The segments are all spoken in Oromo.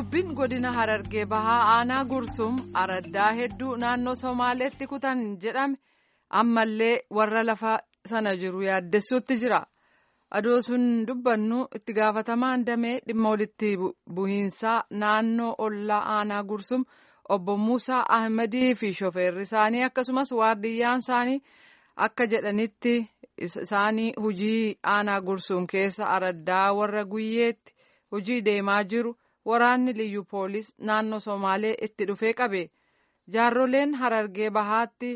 Waraabbiin godina Harargee Bahaa aanaa Gursum araddaa hedduu naannoo Somaaleetti kutan jedhame ammallee warra lafa sana jiru yaaddessuutti jira. Adoo sun dubbannu itti gaafatamaan damee dhimma walitti buhiinsaa naannoo ollaa aanaa Gursum obbo Muusaa Ahmadii fi shofeerri isaanii akkasumas waardiyyaan isaanii akka jedhanitti isaanii hujii aanaa Gursum keessa araddaa warra guyyeetti hujii deemaa jiru. Waraanni liyyu poolis naannoo Somaalee itti dhufee qabe jaarroleen harargee bahaatti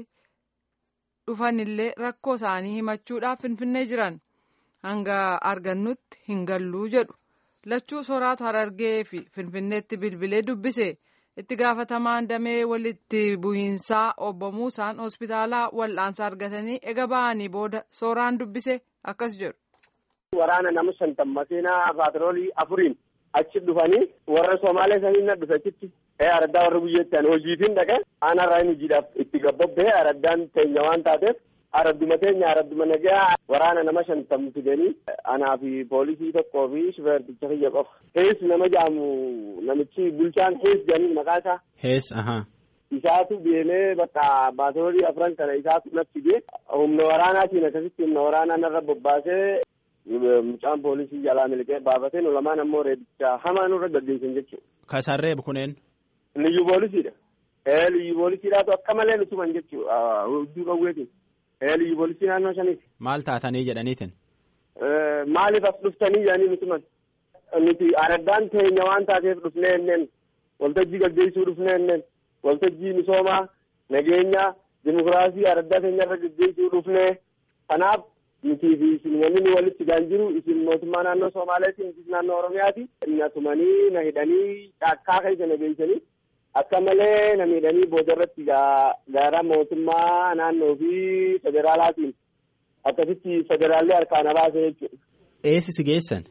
dhufanillee rakkoo isaanii himachuudhaaf finfinnee jiran hanga argannutti hin galluu jedhu lachuu soraatu harargee fi finfinneetti bilbilee dubbise itti gaafatamaan damee walitti buhiinsaa obbo Muusaan hospitaalaa wal'aansa argatanii ega ba'anii booda sooraan dubbise akkas jedhu. Waraana nama shantan makiinaa paatroolii afuriin. achi dhufanii warra Somaalee sanii na dhufe achitti araddaa warra guyyeetti ani hojiitiin dhaqe aanarraa inni hojiidhaaf itti gabbabbee araddaan teenya waan taateef aradduma teenya aradduma nagaa waraana nama shantam fidanii anaa fi poolisii tokkoo fi shufeerticha kiyya qofa. Hees nama jaamu namichi bulchaan hees jedhanii maqaa isaa. Hees ahaa. Isaatu deemee bakka paatroolii afran kana isaatu natti fidee humna waraanaatiin akkasitti humna waraanaa narra bobbaasee mucaan poolisii jalaa miliqee baafatee nu lamaan ammoo reebicha hamaa nurra gaggeessan jechuudha. Kasaan reebu kuneen. Liyyu poolisiidha. Ee liyyu poolisiidhaatu akka malee nu tuman jechuudha hudduu qawweetiin. Ee liyyu poolisii naannoo shaniiti. Maal taatanii jedhaniitin? Maaliif as dhuftanii jedhanii nu tuman. Nuti araddaan teenya waan taateef dhufnee enneen waltajjii gaggeessuu dhufnee enneen waltajjii misoomaa nageenya dimokiraasii araddaa teenyarra gaggeessuu dhufnee kanaaf nuti fi isin wanni nu walitti gaan jiru isin mootummaa naannoo Somaaleetiin isin naannoo Oromiyaati. Na tumanii na hidhanii caakkaa keessa na geessanii akka malee na miidhanii boodarratti gara mootummaa naannoo fi federaalaatiin akkasitti federaallee harkaa na baase jechuudha. Eessi si geessan?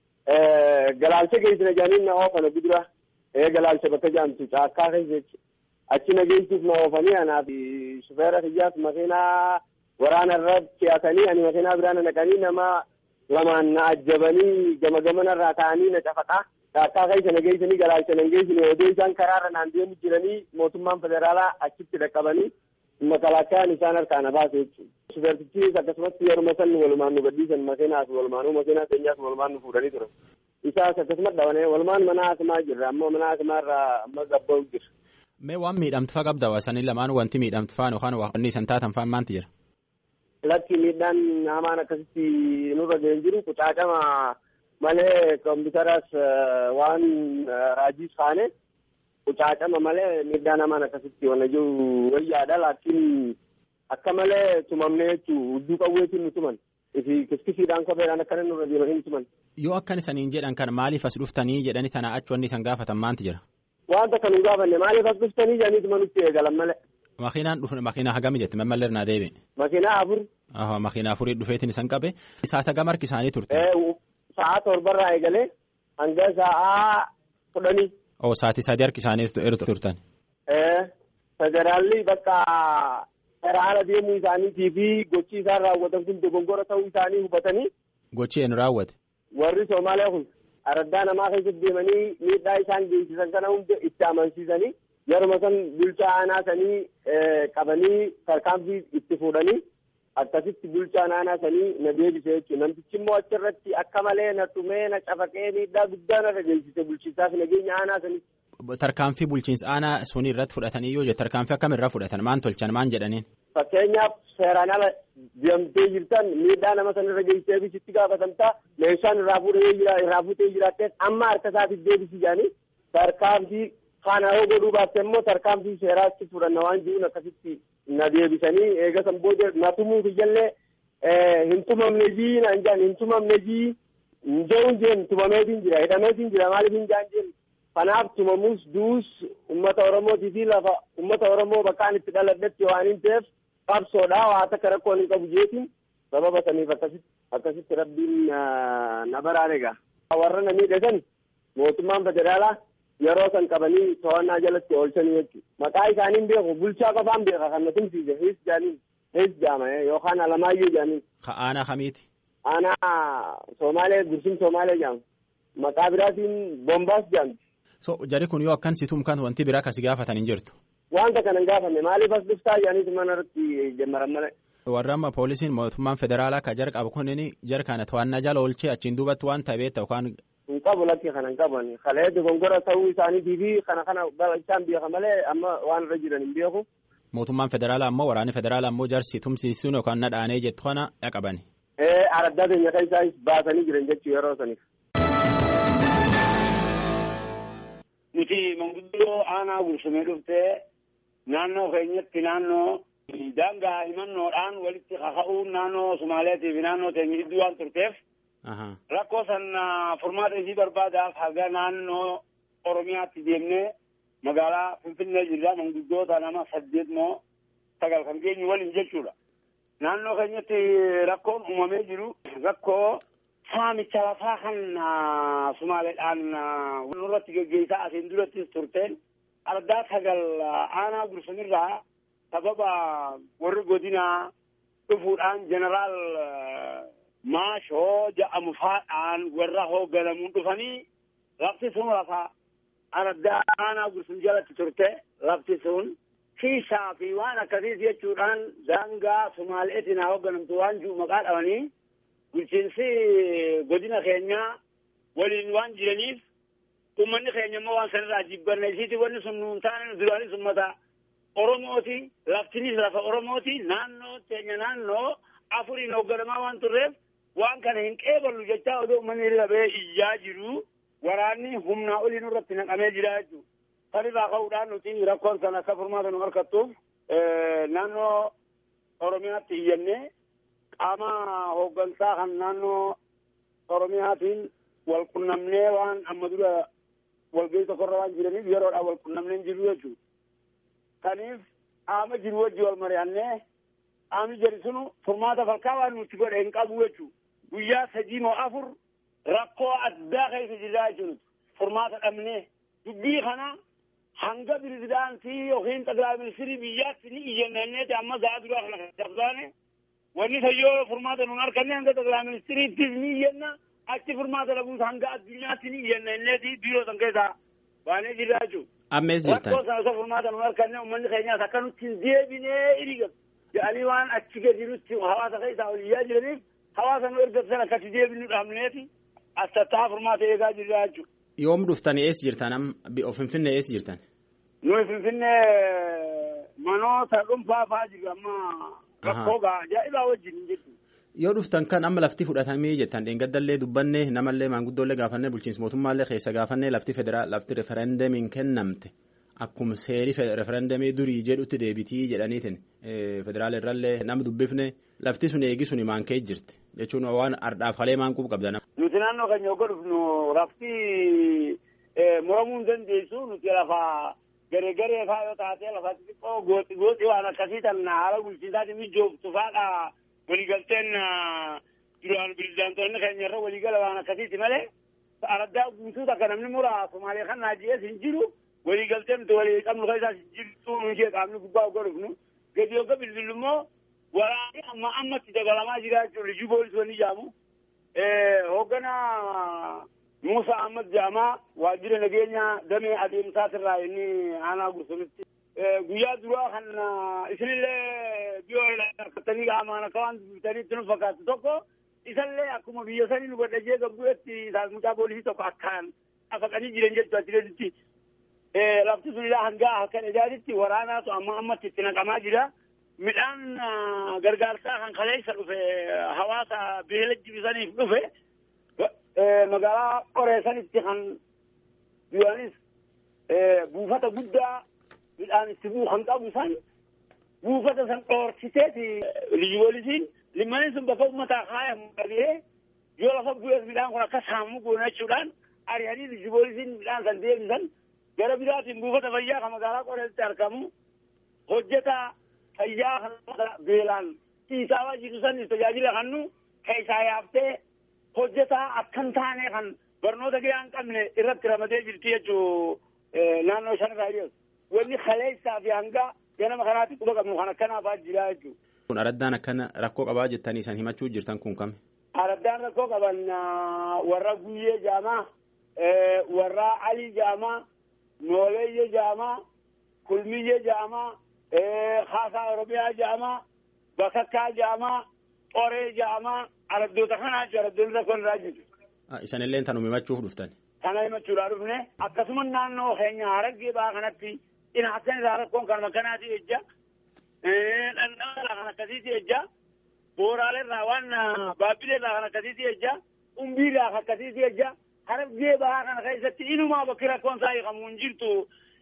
Galaalcha geessina jedhanii na oofana gudura. Ee galaalcha bakka jaamtu caakkaa keessa jechuudha. Achi na geessuuf na oofanii anaa fi shufeera xiyyaas makiinaa waraana irra fe'atanii ani makiinaa biraan naqanii nama lamaan na ajjabanii gama gamana irraa ta'anii na cafaqaa caakkaa keessa na geessanii galaalcha na geessine odoo isaan karaarra naan deemu jiranii mootummaan federaalaa achitti dhaqqabanii makalaakkaan isaan harkaa na baase jechuudha. Shufeertichis akkasumatti yeruma san walumaan nu gadhiisan makiinaas walumaanuu makiinaa keenyaas walumaan nu fuudhanii turan. Isaas akkasumas dhabanee walumaan mana hakimaa jirra amma mana hakimaa irraa amma gabba'u jira. Mee waan miidhamtu faa qabda wasanii lamaan wanti miidhamtu faan yookaan wanni isan taatan faan maanti jira? Lakki miidhaan hamaan akkasitti nurra ga'een jiru qucaacama malee kompiitaras waan raajiis faane qucaacama malee miidhaan hamaan akkasitti wanna jiru wayyaadha laakiin akka malee tumamne jechuu hudduu qawweetiin nu tuman ifi kiskisiidhaan kopheedhaan akkana nurra deemanii nu tuman. Yoo akkan isaniin jedhan kan maaliif as dhuftanii jedhanii tana achi wanni isan gaafatan maanti jira? Wanta kan nu gaafanne maaliif as dhuftanii jedhanii tumanutti eegalan malee. Makiinaan dhufu makiinaa hagami jette mammallee irraa deebi. Makiinaa afur. Aha makiinaa afurii dhufeetiin isan qabe. Saata gama harki isaanii turte. Sa'a torbarraa eegalee hanga sa'a kudhanii. Oo sa'aatii sadii harki isaanii turtan. Federaalli bakka federaala deemuu isaaniitii fi gochi isaan raawwatan kun dogongora ta'uu isaanii hubatanii. Gochi eenyu raawwate. Warri Somaaliyaa kun araddaa namaa keessatti deemanii miidhaa isaan geessisan kana hunda itti amansiisanii. yeruma san bulchaa aanaa sanii qabanii tarkaanfii itti fuudhanii akkasitti bulchaan aanaa sanii na deebise jechuudha. Namtichi immoo achirratti akka malee na tumee na cafaqee miidhaa guddaa narra geessise bulchiinsaaf nageenya aanaa sanii. Tarkaanfii bulchiinsa aanaa sunii irratti fudhatanii yoo jettu tarkaanfii akkamirraa fudhatan maan tolchan maan jedhaniin. Fakkeenyaaf seeraan ala deemtee jirtan miidhaa nama sanarra geessee bisitti gaafatamtaa meeshaan irraa fuudhee jira irraa fuutee jiraattees amma harka isaatiif deebisi jedhanii tarkaanfii Kana yoo godhuu baatte immoo tarkaanfii seeraatti fudhanna waan jiruun akkasitti na deebisanii eegasan booda na tumuuf iyyallee hin tumamne jii naan jedhan hin tumamne jii hin jehuun jeen tumameetiin jira hidhameetiin jira maaliif hin jaan jeen kanaaf tumamuus duus ummata oromootii fi lafa ummata oromoo bakkaan itti dhaladhetti waan hin ta'eef qabsoodha waa takka rakkoon hin qabu jeetiin sababa saniif akkasitti akkasitti rabbiin na baraare egaa warra na miidhasan mootummaan federaalaa. yeroo san qabanii to'annaa jalatti oolchanii jechuudha. Maqaa isaaniin beeku bulchaa qofaan beeka kan na tumsiise hees jaaniin hees jaama yookaan alamaayyoo jaaniin. Ka aanaa kamiiti? Aanaa Somaalee Gursum Somaalee jaama. Maqaa biraatiin Bombaas jaamti. So jari kun yoo akkan situum kan wanti biraa kasi gaafatan hin jirtu. Wanta kana hin gaafanne maaliif as dhuftaa jedhaniitu mana irratti jammaran malee. Warra amma poolisiin mootummaan federaalaa ka jar qabu kunin jar kana to'annaa jala oolchee achiin duubatti waan ta'e beekta yookaan. Hin qabu lakki kana hin qaban kalee dogongora ta'uu isaaniitii fi kana kana isaan beeka malee amma waan irra jiran hin beeku. Mootummaan federaalaa ammoo waraanni federaalaa ammoo jarsi tumsiisuun yookaan nadhaanee jettu kana dhaqabani. Ee araddaa keenya kan isaan baasanii jiran jechuu yeroo saniif. Nuti manguddoo aanaa gursumee dhuftee naannoo keenyatti naannoo daangaa himannoodhaan walitti kaka'uun naannoo Sumaaleetii fi naannoo teenya gidduu waan turteef rakkoo san furmaata isii barbaadaaf haga naannoo Oromiyaatti deemnee magaalaa Finfinnee jirra manguddoota nama saddeet moo sagal kan geenyu waliin jechuudha. Naannoo keenyatti rakkoon uumamee jiru rakkoo saamicha lafaa kan Sumaaleedhaan nurratti geggeessaa asiin durattis turteen ardaa sagal aanaa gursumirraa sababa warri godinaa dhufuudhaan jeneraal maashoo ja'amu faadhaan warra hoogganamuun dhufanii lafti sun lafa ardaa aanaa gursum jalatti turte lafti sun kiisaa fi waan akkasiis jechuudhaan daangaa sumaaleetiin haa hoogganamtu waan jiru maqaa dhabanii bulchiinsi godina keenyaa waliin waan jiraniif ummanni keenya immoo waan sanirraa jibbanne isiiti wanni sun nuun taane duraanis ummata Oromooti laftinis lafa Oromooti naannoo teenya naannoo afuriin hoogganamaa waan turreef waan kana hin qeeballu jechaa odoo uummanni irra ba'ee iyyaa jiru waraanni humnaa olii nurratti naqamee jira jechuudha. Kan irraa ka'uudhaan nuti rakkoon sana akka furmaata nu harkattuuf naannoo Oromiyaatti iyyannee qaama hooggansaa kan naannoo Oromiyaatiin wal qunnamnee waan amma dura walgahii tokkorra waan jiraniif yeroodhaan wal qunnamnee jiru jechuudha. Kaniif qaama jiru wajji wal mari'annee qaamni jedhu sunu furmaata falkaa waan nuti godhe hin qabu jechuudha. Guyyaa sadii moo afur rakkoo addaa keessa jirraa jechuudha. Furmaata dhabnee dubbii kana hanga pirezidaantii yookiin xaqilaa ministirii biyyaatti ni iyyanneeti amma za'a duraa kana dabsaane wanni sayyoo furmaata nuun harkanne hanga xaqilaa ministiriittis ni iyyanna achi furmaata dhabuus hanga addunyaatti ni iyyanneeti biiroo san keessaa baanee jirraa jechuudha. Ammees jirtan. Rakkoo sana isa furmaata nuun harkanne uummanni keenyaas akka nutti hin deebinee iriga jedhanii waan achi gadi nutti hawaasa keessaa ol iyyaa jiraniif hawaasa nu erga sana akkatti deebinu dhaabneeti as tattaa furmaata eegaa jirraa jechuudha. Yoom dhuftanii eessa jirtan amma Finfinnee eessa jirtan? Nuyi Finfinnee manoota dhuunfaa fa'aa jiru amma rakkoo gaa ajaa'ibaa wajjin jechuudha. Yoo dhuftan kan amma lafti fudhatamee jettan dheengaddallee dubbanne namallee maanguddoolee gaafannee bulchiinsa mootummaallee keessa gaafannee lafti federaal lafti referendamiin kennamte akkuma seerii referendamii durii jedhutti deebitii jedhaniitiin federaal irrallee nama dubbifne lafti sun eegi sun maan ka'e jirti jechuun waan ardhaaf halee maan qubu qabda nama. Nuti naannoo keenya yoo dhufnu lafti muramuu hin dandeessu nuti lafa garee garee fa'aa yoo taate lafa xixiqqoo gooxi gooxi waan akkasii tan haala bulchiinsaatiin mijooftu fa'aadha. waliigalteen duraan pirezidaantoonni keenya irra waliigala waan akkasiiti malee araddaa guutuu takka namni mura Somaalee kan naaji'ees hin jiru waliigalteen nuti walii qabnu keessaas hin jirtu nu ishee qaamni gubbaa ogga dhufnu gadi ogga bilbilu immoo waraanni amma ammatti dabalamaa jira jechuudha lijuu poolisiiwwan ijaamu hoogganaa Muusaa Ahmad Jaamaa waajjira nageenya damee adeemsaatirraa inni aanaa gursumitti guyyaa duraa kan isinillee biyoo harkattanii qaamaan akka waan dubbitanii itti nu fakkaatu tokko isallee akkuma biyya sanii nu godhajee gabbu'etti isaan mucaa poolisii tokko akkaan afaqanii jiran jechuu achirratti lafti sun ilaa hangaa akka dhajaatitti waraanaatu amma ammatti itti naqamaa jira. Midhaan gargaarsaa kan kaleessa dhufe hawaasa beela jibisaniif dhufe magaalaa qoreessanitti kan duraanis buufata guddaa midhaan itti bu'u kan qabu san buufata san dhoorkiteeti liyyu poolisiin limmaniin sun bakka uummataa kaayamu qabee yoo lafa bu'ees midhaan kun akka saamu goonachuudhaan ari'anii liyyu poolisiin midhaan san deebisan gara biraatiin buufata fayyaa kan magaalaa qoreessatti argamu hojjetaa fayyaa kan beelaan ciisaa jiru san tajaajila kannu keessaa yaaftee hojjetaa akkan taane kan barnoota gahaa hin qabne irratti ramadee jirti jechuu naannoo shanirraa dhiyeessu. wanni kaleessaa fi hanga ganama kanaatti quba qabnu kan akkanaafaa jira jechuudha. Kun araddaan akkana rakkoo qabaa jettanii isaan himachuu jirtan kun kami? Araddaan rakkoo qaban warra guyyee jaamaa warraa alii jaamaa nooleeyye jaamaa kulmiyye jaamaa haasaa oromiyaa jaamaa bakakkaa jaamaa qoree jaamaa araddoota kanaa jiru araddoonni rakkoon irraa jiru. Isanillee tanuma himachuuf dhuftan. Kana himachuudhaa dhufne akkasuma naannoo keenya harargee ba'aa kanatti inaatan irraa rakkoon kanuma kanaati ejja. Dhandhama irraa kan akkasiiti ejja. Booraalee irraa waan baabbilee irraa kan akkasiiti ejja. Umbii irraa kan akkasiiti ejja. Harargee ba'aa kana keessatti inumaa bakki rakkoon isaa hiikamu hin jirtu.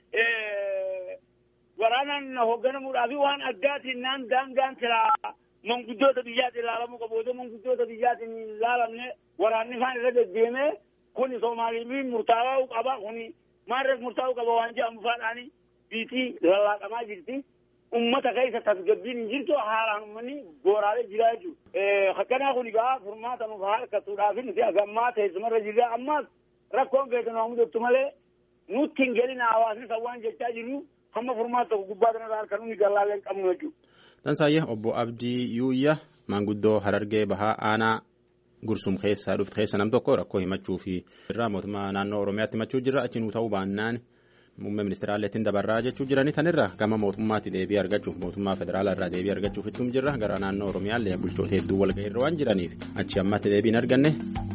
Waraanaan hoogganamuudhaa fi waan addaatiin naan daangaan siraa manguddoota biyyaatiin ilaalamuu qabu. Otoo manguddoota biyyaatiin hin ilaalamne waraanni isaan irra deddeemee kuni Somaaliin murtaa'uu qaba. Kuni maalirratti murtaa'uu qaba waan jedhamu faadhaani biitii lallaaqamaa jirti. Uummata keessa tasgabbiin hin jirtu haalaan uummanni booraalee jiraa jechuudha. Akkanaa kun egaa furmaata nuuf harkatuudhaaf nuti agammaa teessumarra jirra. Ammas rakkoon keessa nu mudatu malee nutti hin gelina hawaasni san waan jechaa jirru hamma furmaata tokko gubbaa kanarraa harka nuyi gallaallee hin qabnu jechuudha. Tansaayya obbo Abdii Yuuyya maanguddoo Harargee Bahaa Aanaa Gursum keessaa dhufte keessa nam tokko rakkoo himachuu fi irraa mootummaa naannoo Oromiyaatti himachuu jirra achi nuu ta'uu baannaan muummee ministeeraalleettiin dabarraa jechuu jiranii tanirra gama mootummaatti deebii argachuuf mootummaa federaalaa irraa deebii argachuuf ittum jirra gara naannoo Oromiyaallee bulchoota hedduu walga'ii irra waan jiraniif achi ammatti deebii hin arganne